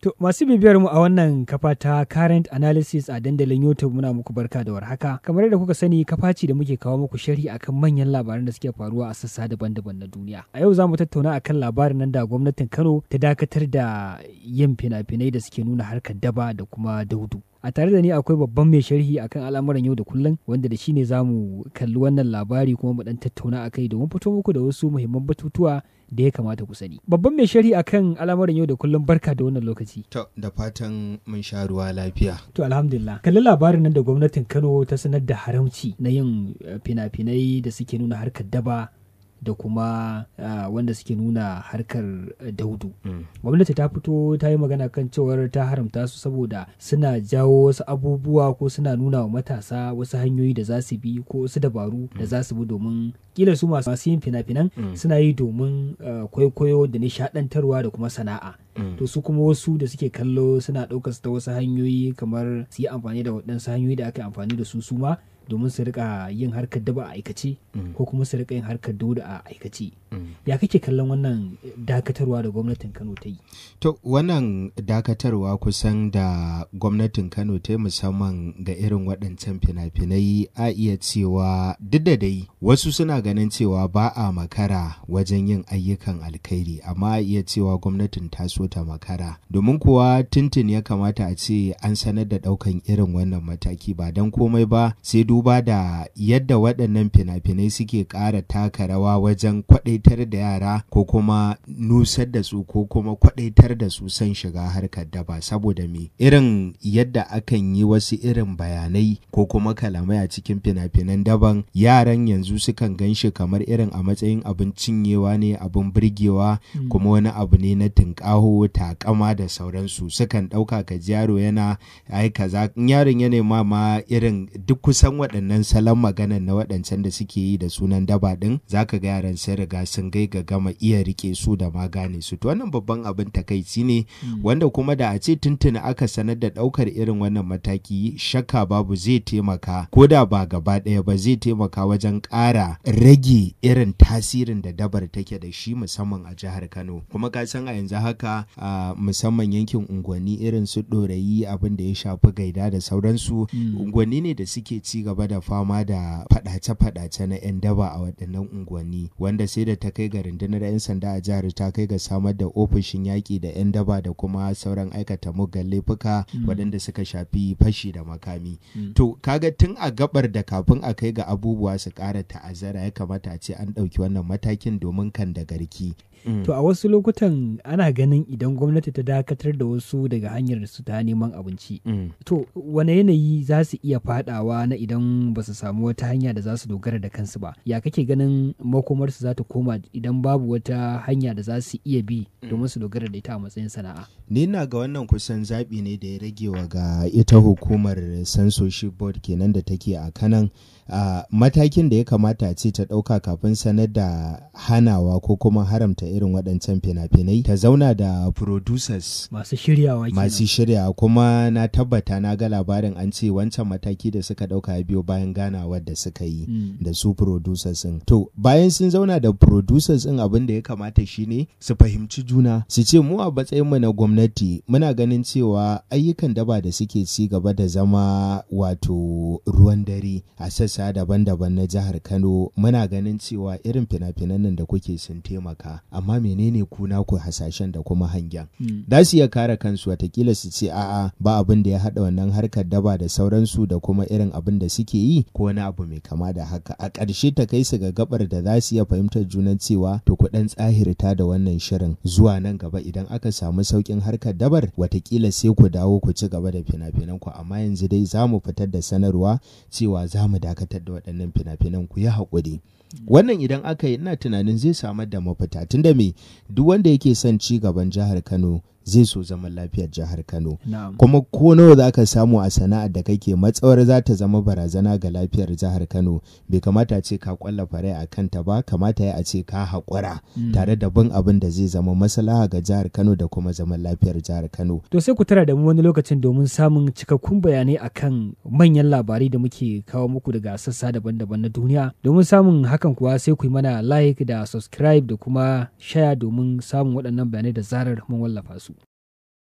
To masu bibiyar mu a wannan kafa ta current analysis a dandalin YouTube muna muku barka da warhaka. Kamar yadda kuka sani kafa ce da muke kawo muku sharhi akan manyan labaran da suke faruwa a sassa daban-daban na duniya. A yau za mu tattauna akan labarin nan da gwamnatin Kano ta dakatar da yin fina-finai da suke nuna harkar daba da kuma daudu. a tare da ni akwai babban mai sharhi akan al'amuran yau da kullum wanda da shi ne za mu kalli wannan labari kuma mu dan tattauna a kai domin fito muku da wasu muhimman batutuwa da ya kamata ku sani babban mai sharhi akan al'amuran yau da kullum barka da wannan lokaci To, da fatan mun sha ruwa lafiya. to alhamdulillah kalli labarin nan da gwamnatin kano ta sanar da haramci na yin eh, fina-finai da suke nuna harkar daba da kuma ah, wanda suke nuna harkar eh, daudu Mm. gwamnati ta fito ta yi magana kan cewar ta haramta su saboda suna jawo wasu abubuwa ko suna nuna wa matasa wasu hanyoyi da za su bi ko wasu dabaru da za su bi domin kila su masu masu yin fina-finan Mm. suna yi domin uh, kwaikwayo da nishadantarwa da kuma sana'a Mm. to su kuma wasu da suke kallo suna ɗaukar su ta wasu hanyoyi kamar su yi amfani da waɗansu hanyoyi da aka yi amfani da su su ma domin su rika yin harkar daba a aikace Mm. ko kuma su rika yin harkar dauda a aikace Mm. ya kake kallon wannan dakatarwa da gwamnatin kano ta yi To, wannan dakatarwa kusan da gwamnatin Kano ta yi musamman ga irin waɗancan fina-finai a iya cewa duk da dai wasu suna ganin cewa ba a makara wajen yin ayyukan alkhairi amma a iya cewa gwamnatin ta so ta makara domin kuwa tuntun ya kamata a ce an sanar da ɗaukan irin wannan mataki ba don komai ba sai duba da yadda waɗannan fina-finai suke ƙara taka rawa wajen kwaɗaitar da yara ko kuma nusar da su ko kuma kwaɗaitar da su son shiga harkar daba saboda me irin yadda akan yi wasu irin bayanai ko kuma kalamai a cikin fina-finan daban yaran yanzu sukan gan shi kamar irin a matsayin abin cinyewa ne abin birgewa kuma wani abu ne na tunƙaho takama da sauransu sukan ɗauka ka ji yaro yana ai kaza in yaron ya nema ma irin duk kusan waɗannan salon maganan na waɗancan da suke yi da sunan daba ɗin zaka ga yaran sun riga sun gai ga gama iya rike su da ma gane su to wannan babban abin takaici ne wanda kuma da a ce tuntuna aka sanar da ɗaukar irin wannan mataki shakka babu zai taimaka ko da ba gaba ɗaya ba zai taimaka wajen ƙara rage irin tasirin da dabar take da shi musamman a jihar Kano kuma ka san a yanzu haka a musamman yankin unguwanni irin su ɗorayi abin da ya shafi gaida da sauransu unguwanni ne da suke ci gaba da fama da faɗace-faɗace na 'yan daba a waɗannan unguwanni wanda sai da ta kai ga rundunar 'yan sanda a jihar ta kai ga samar da ofishin yaƙi da 'yan daba da kuma sauran aikata muggan laifuka waɗanda suka shafi fashi da makami to kaga tun a gabar da kafin a kai ga abubuwa su ƙara ta'azzara ya kamata a ce an ɗauki wannan matakin domin kan da garki To a wasu lokutan ana ganin idan gwamnati ta dakatar da wasu daga hanyar da su ta neman abinci. Mm. To wane yanayi za su iya fadawa na idan ba su samu wata hanya da za su dogara da kansu ba. Ya kake ganin makomarsu za ta koma idan babu wata hanya da za su iya bi domin su dogara da ita a matsayin sana'a. Ni na ga wannan kusan zaɓi ne da ya rage wa ga ita hukumar censorship board kenan da take a kanan a matakin da ya kamata a ce ta ɗauka kafin sanar da hanawa ko kuma haramta irin waɗancan fina-finai ta zauna da producers Masu shiryawa kenan. masu shirya kuma na tabbata na ga labarin an ce wancan mataki da suka ɗauka ya biyo bayan ganawar da suka yi Mm. da su producers ɗin. To bayan sun zauna da producers ɗin abin da ya kamata shine su fahimci juna su ce mu a matsayin mu na gwamnati muna ganin cewa ayyukan daba da suke ci gaba da zama wato ruwan dare a sassa daban-daban na jihar Kano muna ganin cewa irin fina-finan nan da kuke sun taimaka amma menene kuna ku hasashen da kuma hangen Mm. za su iya kare kansu watakila su ce a'a ba abin da ya haɗa wannan harkar daba da sauransu da kuma irin abin da suke yi ko wani abu mai kama da haka a ƙarshe ta kai su ga gabar da za su iya fahimtar junan cewa to ku ɗan tsahirta da wannan shirin zuwa nan gaba idan aka samu sauƙin harkar dabar watakila sai ku dawo ku ci gaba da fina-finan ku amma yanzu dai za mu fitar da sanarwa cewa za mu dakatar da waɗannan fina-finan ku yi haƙuri wannan idan aka yi ina tunanin zai samar da mafita tunda me duk wanda yake son ci gaban jihar kano zai so zaman lafiyar jihar Kano. Na'am. Kuma ko nawa za ka samu a sana'ar da kake matsawar za ta zama barazana ga lafiyar jihar Kano bai kamata ce ka kwalla farai a kanta ba kamata ya a ce ka haƙura tare da bin abin da zai zama maslaha ga jihar Kano da kuma zaman lafiyar jihar Kano. To sai ku tara da mu wani lokacin domin samun cikakkun bayanai akan manyan labarai da muke kawo muku daga sassa daban-daban na duniya. Domin samun hakan kuwa sai ku yi mana like da subscribe da kuma share domin samun waɗannan bayanai da zarar mun wallafa su.